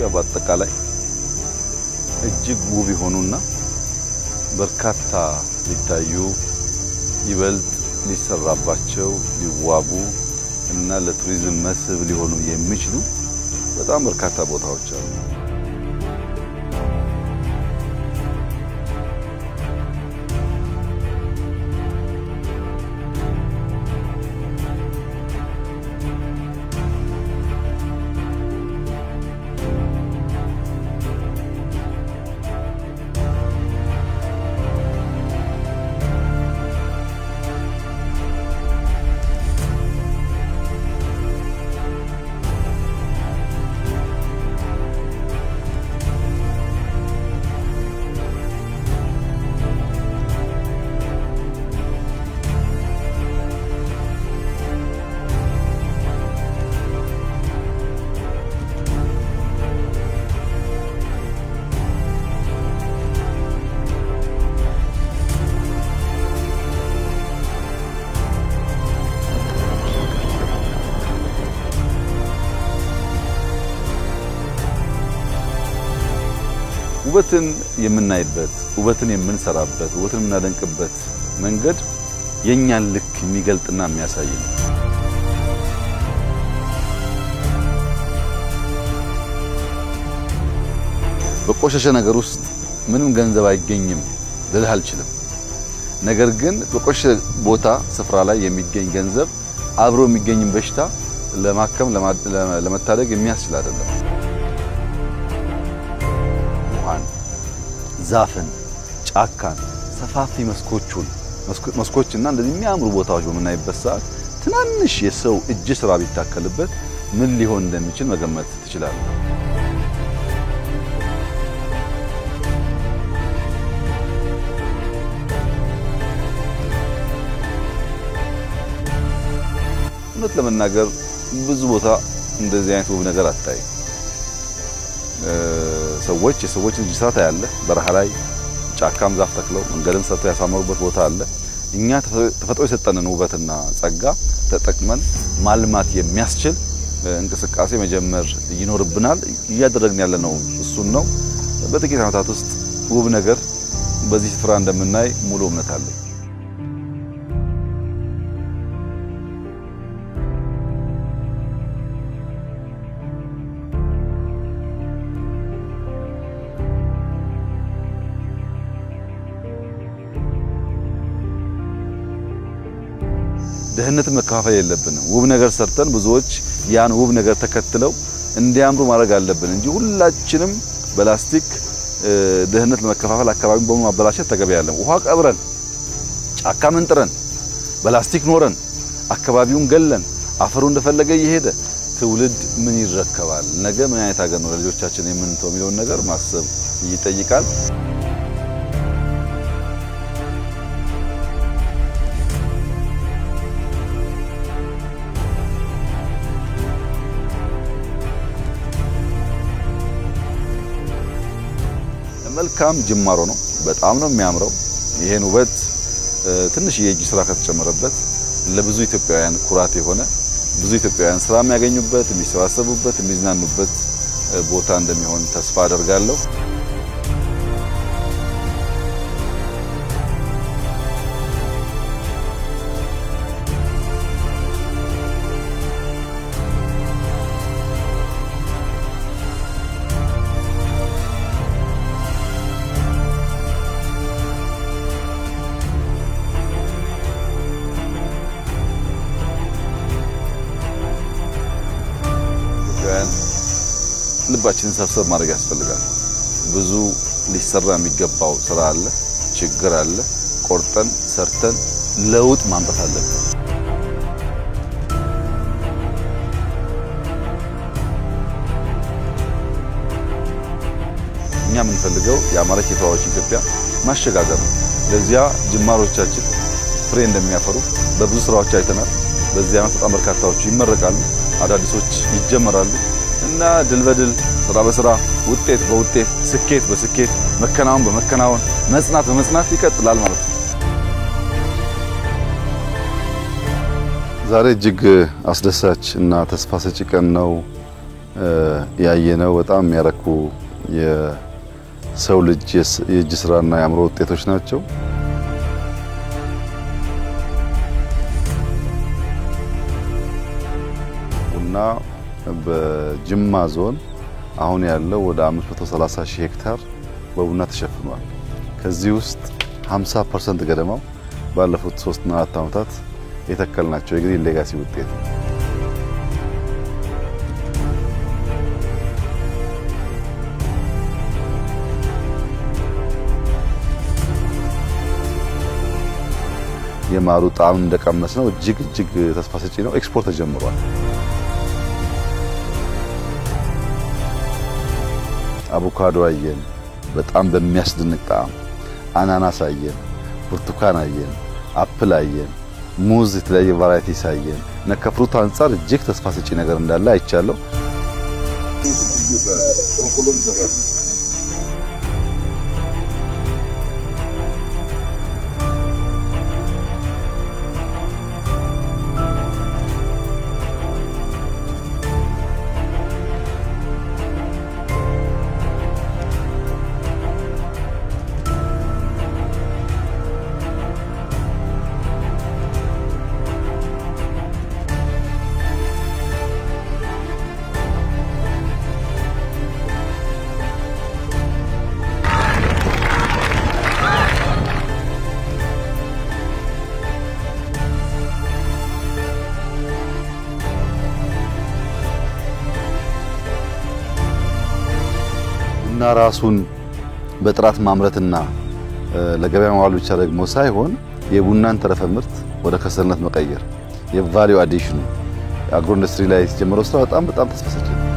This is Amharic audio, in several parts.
በአጠቃላይ እጅግ ውብ የሆኑና በርካታ ሊታዩ ይበልጥ ሊሰራባቸው ሊዋቡ እና ለቱሪዝም መስህብ ሊሆኑ የሚችሉ በጣም በርካታ ቦታዎች አሉ። ውበትን የምናይበት ውበትን የምንሰራበት ውበትን የምናደንቅበት መንገድ የእኛን ልክ የሚገልጥና የሚያሳይ ነው። በቆሸሸ ነገር ውስጥ ምንም ገንዘብ አይገኝም ልልህ አልችልም። ነገር ግን በቆሸሸ ቦታ ስፍራ ላይ የሚገኝ ገንዘብ አብሮ የሚገኝን በሽታ ለማከም ለመታደግ የሚያስችል አይደለም። ውሃን፣ ዛፍን፣ ጫካን፣ ሰፋፊ መስኮቹን መስኮችና እንደዚህ የሚያምሩ ቦታዎች በምናይበት ሰዓት ትናንሽ የሰው እጅ ስራ ቢታከልበት ምን ሊሆን እንደሚችል መገመት ትችላለህ። እውነት ለመናገር ብዙ ቦታ እንደዚህ አይነት ውብ ነገር አታይ። ሰዎች የሰዎች እጅ ስራ ታያለህ። በረሃ ላይ ጫካም ዛፍ ተክለው መንገድም ሰርተው ያሳመሩበት ቦታ አለ። እኛ ተፈጥሮ የሰጠንን ውበትና ጸጋ ተጠቅመን ማልማት የሚያስችል እንቅስቃሴ መጀመር ይኖርብናል። እያደረግን ያለነው እሱን ነው። በጥቂት ዓመታት ውስጥ ውብ ነገር በዚህ ስፍራ እንደምናይ ሙሉ እምነት አለኝ። ድህነትን መከፋፈል የለብንም። ውብ ነገር ሰርተን ብዙዎች ያን ውብ ነገር ተከትለው እንዲያምሩ ማድረግ አለብን እንጂ ሁላችንም በላስቲክ ድህነት ለመከፋፈል አካባቢን በሙሉ ማበላሸት ተገቢ ያለም። ውሃ ቀብረን ጫካ መንጥረን በላስቲክ ኖረን አካባቢውን ገለን አፈሩ እንደፈለገ እየሄደ ትውልድ ምን ይረከባል? ነገ ምን አይነት ሀገር ነው ለልጆቻችን የምንተው የሚለውን ነገር ማሰብ ይጠይቃል። መልካም ጅማሮ ነው። በጣም ነው የሚያምረው። ይሄን ውበት ትንሽ የእጅ ስራ ከተጨመረበት ለብዙ ኢትዮጵያውያን ኩራት የሆነ ብዙ ኢትዮጵያውያን ስራ የሚያገኙበት፣ የሚሰባሰቡበት፣ የሚዝናኑበት ቦታ እንደሚሆን ተስፋ አደርጋለሁ። ልባችንን ሰብሰብ ማድረግ ያስፈልጋል። ብዙ ሊሰራ የሚገባው ስራ አለ፣ ችግር አለ። ቆርጠን ሰርተን ለውጥ ማምጣት አለብን። እኛ የምንፈልገው የአማረች የተዋበች ኢትዮጵያ ማሸጋገር ነው። ለዚያ ጅማሮቻችን ፍሬ እንደሚያፈሩ በብዙ ስራዎች አይተናል። በዚህ ዓመት በጣም በርካታዎቹ ይመረቃሉ፣ አዳዲሶች ይጀመራሉ እና ድል በድል ስራ በስራ ውጤት በውጤት ስኬት በስኬት መከናወን በመከናወን መጽናት በመጽናት ይቀጥላል ማለት ነው። ዛሬ እጅግ አስደሳች እና ተስፋ ሰጪ ቀን ነው ያየነው በጣም የሚያረኩ የሰው ልጅ የእጅ ስራና የአእምሮ ውጤቶች ናቸው። ቡና በጅማ ዞን አሁን ያለው ወደ 530 ሺህ ሄክታር በቡና ተሸፍኗል። ከዚህ ውስጥ 50% ገደማው ባለፉት 3 እና 4 ዓመታት የተከልናቸው የግሪን ሌጋሲ ውጤት ነው። የማሩ ጣዕም እንደቀመስ ነው እጅግ እጅግ ተስፋ ሰጪ ነው። ኤክስፖርት ተጀምሯል። አቮካዶ አየን፣ በጣም በሚያስደንቅ ጣዕም። አናናስ አየን፣ ብርቱካን አየን፣ አፕል አየን፣ ሙዝ፣ የተለያየ ቫራይቲስ አየን እና ከፍሩት አንጻር እጅግ ተስፋ ሰጪ ነገር እንዳለ አይቻለሁ። ቡና ራሱን በጥራት ማምረትና ለገበያ ማዋል ብቻ ደግሞ ሳይሆን የቡናን ተረፈ ምርት ወደ ከሰልነት መቀየር የቫሊዩ አዲሽኑ አግሮ ኢንዱስትሪ ላይ የተጀመረው ስራ በጣም በጣም ተስፋ ሰጪ ነው።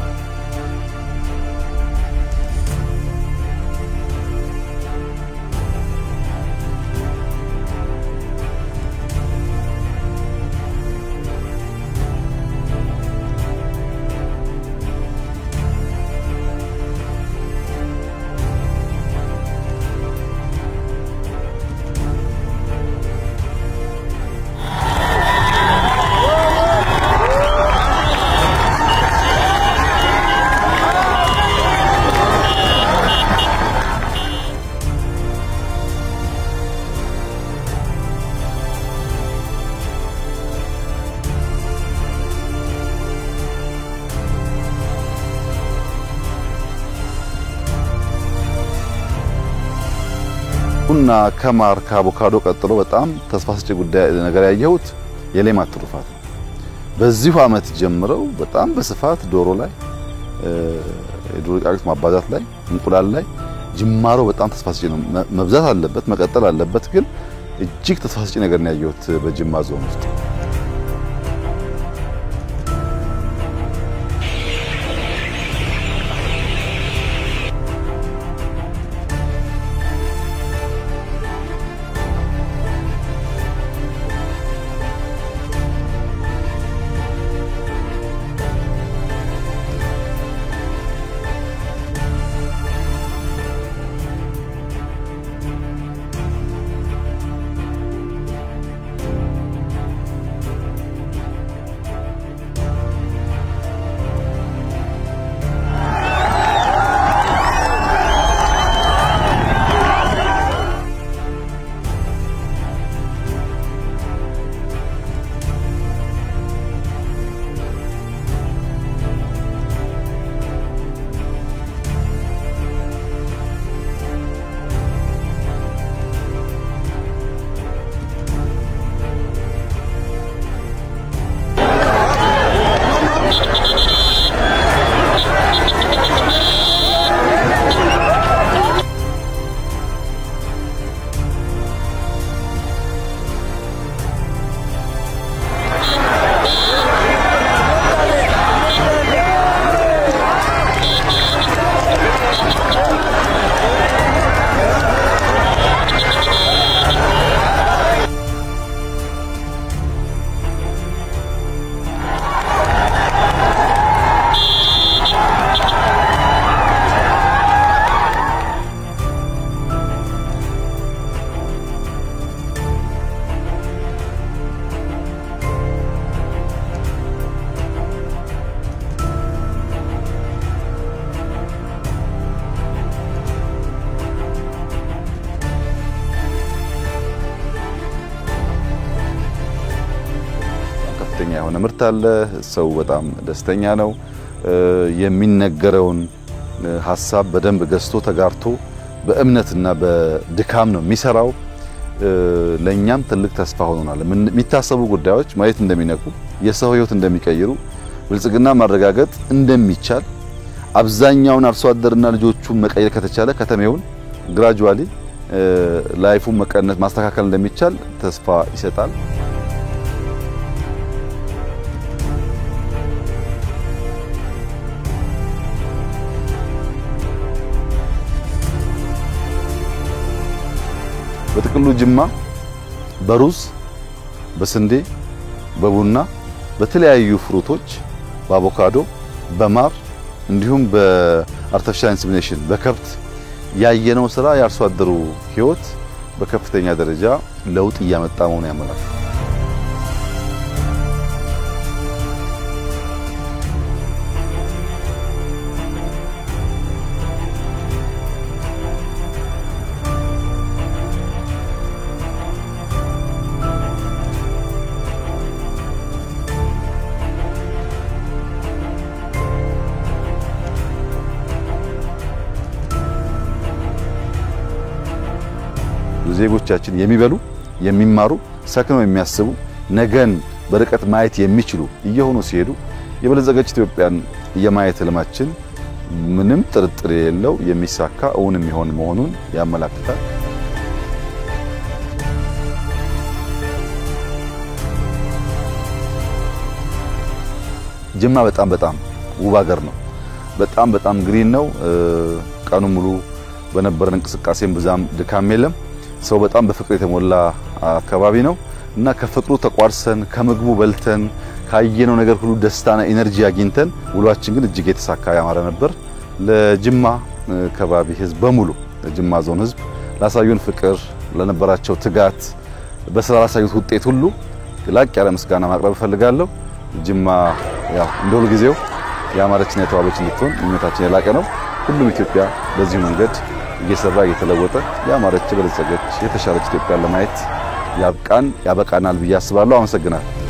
ቡና ከማር ከአቮካዶ ቀጥሎ በጣም ተስፋ ሰጪ ጉዳይ ነገር ያየሁት የሌማት ትሩፋት ነው። በዚሁ ዓመት ጀምረው በጣም በስፋት ዶሮ ላይ የዶሮ ጫጩት ማባዛት ላይ እንቁላል ላይ ጅማሮ በጣም ተስፋ ሰጪ ነው። መብዛት አለበት፣ መቀጠል አለበት። ግን እጅግ ተስፋ ሰጪ ነገር ነው ያየሁት በጅማ ዞን ውስጥ። የሆነ ምርት አለ። ሰው በጣም ደስተኛ ነው። የሚነገረውን ሀሳብ በደንብ ገዝቶ ተጋርቶ በእምነትና በድካም ነው የሚሰራው። ለእኛም ትልቅ ተስፋ ሆኖናል። የሚታሰቡ ጉዳዮች መሬት እንደሚነኩ፣ የሰው ሕይወት እንደሚቀይሩ፣ ብልጽግና ማረጋገጥ እንደሚቻል አብዛኛውን አርሶ አደርና ልጆቹን መቀየር ከተቻለ ከተሜውን ግራጁዋሊ ላይፉን መቀነስ ማስተካከል እንደሚቻል ተስፋ ይሰጣል። በጥቅሉ ጅማ በሩዝ፣ በስንዴ፣ በቡና፣ በተለያዩ ፍሩቶች፣ በአቮካዶ፣ በማር እንዲሁም በአርቲፊሻል ኢንሰሚኔሽን በከብት ያየነው ስራ የአርሶ አደሩ ህይወት በከፍተኛ ደረጃ ለውጥ እያመጣ መሆኑ ያመላል። ዜጎቻችን የሚበሉ የሚማሩ ሰክነው የሚያስቡ ነገን በርቀት ማየት የሚችሉ እየሆኑ ሲሄዱ የበለጸገች ኢትዮጵያን የማየት ህልማችን ምንም ጥርጥር የሌለው የሚሳካ እውን የሚሆን መሆኑን ያመላክታል። ጅማ በጣም በጣም ውብ ሀገር ነው። በጣም በጣም ግሪን ነው። ቀኑ ሙሉ በነበረን እንቅስቃሴም ብዛም ድካም የለም። ሰው በጣም በፍቅር የተሞላ አካባቢ ነው እና ከፍቅሩ ተቋርሰን ከምግቡ በልተን ካየነው ነገር ሁሉ ደስታና ኢነርጂ አግኝተን ውሏችን ግን እጅግ የተሳካ ያማረ ነበር። ለጅማ ከባቢ ህዝብ በሙሉ ለጅማ ዞን ህዝብ ላሳዩን ፍቅር፣ ለነበራቸው ትጋት፣ በስራ ላሳዩት ውጤት ሁሉ ላቅ ያለ ምስጋና ማቅረብ እፈልጋለሁ። ጅማ ያው እንደ ሁል ጊዜው ያማረችና የተዋበች እንድትሆን ምኞታችን የላቀ ነው። ሁሉም ኢትዮጵያ በዚሁ መንገድ እየሰራ እየተለወጠ ያማረች፣ የበለጸገች፣ የተሻለች ኢትዮጵያ ለማየት ያብቃን ያበቃናል ብዬ አስባለሁ። አመሰግናለሁ።